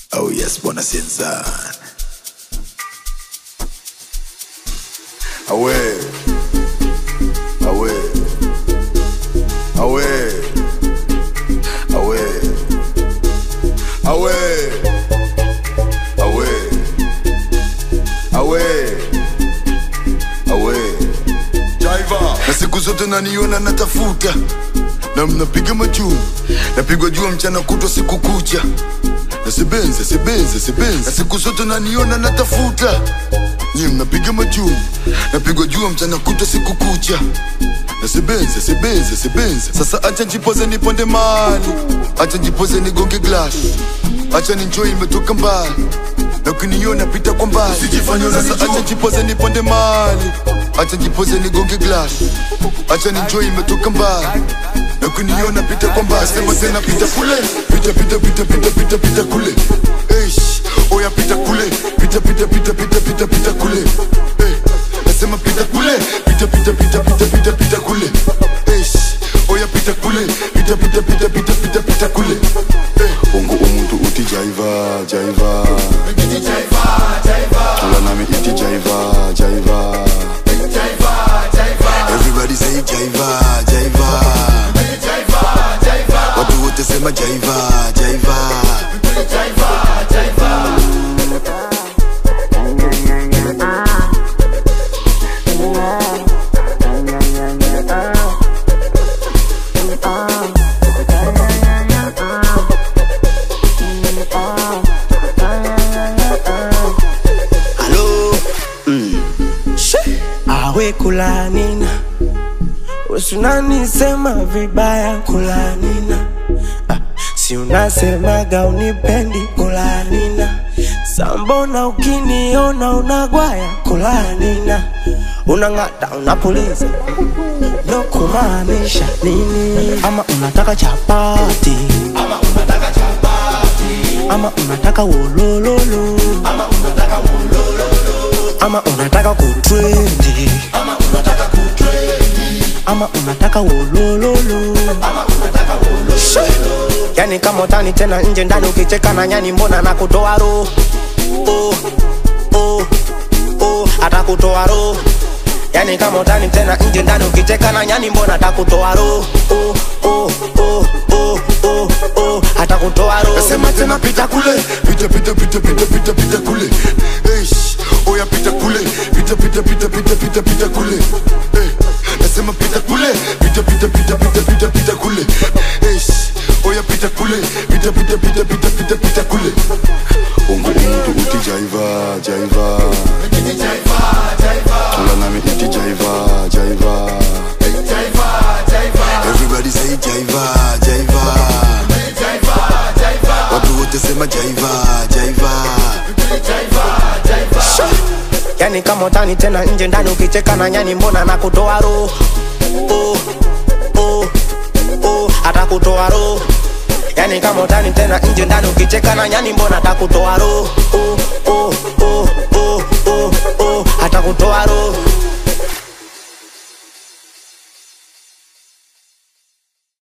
Oh yes, bwana Sinzan. Awe. Awe. Awe. Awe. Awe. Awe. Awe. Awe. Jaiva. Na siku zote naniona natafuta na mnapiga majuu napigwa jua mchana kutwa siku kucha na sebenze sebenze sebenze na siku zote naniona natafuta nyie mnapiga majuu napigwa jua mchana kutwa siku kucha na sebenze sebenze sebenze sasa acha njipoze niponde mali acha njipoze nigonge glass acha ninjoi imetoka mbali na ukiniona pita kwa mbali sasa acha njipoze niponde mali acha njipoze nigonge glass acha ninjoi imetoka mbali na ukiniona pita kwa mbali sema tena pita kule pita pita pita pita pita pita kule Eish, oya pita kule pita pita pita pita pita pita kule Eh, nasema pita kule pita pita pita pita pita pita kule Eish, oya pita kule pita pita pita pita pita pita kule Eh, ungu umuntu uti jaiva jaiva tula nami iti jaiva jaiva everybody say jaiva jaiva watu wote sema jaiva jaiva Halo awe kulanina usunanisema vibaya kulanina ah, si unasemaga unipendi kulanina sambona ukiniona unagwaya kulanina unang'ata unapuliza no kumaanisha nini ama unataka chapati ama unataka wolololo ama unataka kutrendi ama unataka wolololo Shoo. yani kama utani tena nje ndani ukicheka na nyani mbona nakutoa roho oh, oh, oh, atakutoa roho yani kama utani tena nje ndani ukicheka na nyani mbona atakutoa roho oh, oh, oh, oh, oh, oh, atakutoa roho nasema tena pita kule pita pita pita pita pita pita kule Eish, oya pita kule pita pita pita pita pita pita kule Eh, nasema pita kule pita pita pita pita pita pita kule Eish, oya pita kule pita pita pita pita pita pita kule ungu umuntu uti jaiva jaiva tula nami iti jaiva jaiva everybody say jaiva jaiva watu wote sema jaiva jaiva yani kama utani tena nje ndani ukicheka na nyani mbona nakutoa roho oh, oh, oh, atakutoa roho yani kama utani tena nje ndani ukicheka na nyani mbona atakutoa roho oh, oh, oh, oh, oh, oh, atakutoa roho